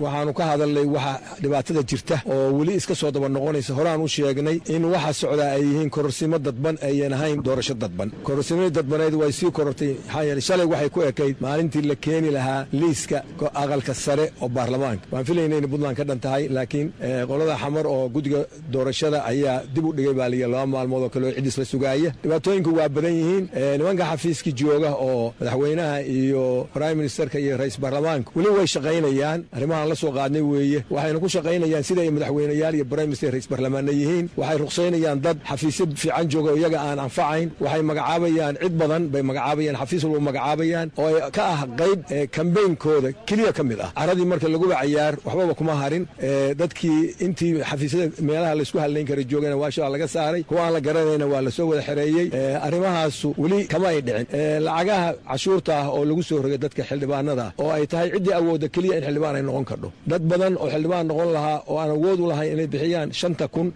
waxaanu ka hadalnay waxa dhibaatada jirta oo weli iska soo daba noqonaysa horaan u sheegnay in waxa socdaa ay yihiin kororsimo dadban ayan ahayn doorasho dadban kororsimadii dadbaneed way sii korortay maxaa yeele shalay waxay ku ekayd maalintii la keeni lahaa liiska aqalka sare oo baarlamaanka waan filayna inay puntland ka dhan tahay laakiin qolada xamar oo guddiga doorashada ayaa dib u dhigay baa liya laba maalmood oo kale oo cidis la sugaaya dhibaatooyinku waa badan yihiin nimanka xafiiskii jooga oo madaxweynaha iyo prime ministerka iyo ra-isul baarlamaanka weli way shaqaynayaan arrimahaan la soo qaadnay weeye waxayna ku shaqaynayaan sida ay madaxweyneyaal iyo prime minister ra-isul baarlamaanna yihiin waxay ruqsaynayaan dad xafiisyo fiican jooga oo iyaga aan anfacayn waxay magacaabayaan cid badan bay magacaabayaan xafiis walba magacaabayaan oo ay ka ah qayb kambeynkooda keliya ka mid ah caradii marka laguba cayaar waxbaba kuma harin dadkii intii xafiisyada meelaha laysku hadlayn kara joogana waasha laga saaray kuwa aan la garanayna waa lasoo wada xereeyey arrimahaasu weli kama ay dhicin lacagaha cashuurta ah oo lagu soo rogay dadka xildhibaanada ah oo ay tahay ciddii awoodda keliya in xildhibaan ay noqon kardho dad badan oo xildhibaan noqon lahaa oo aan awood u lahayn inay bixiyaan shanta kun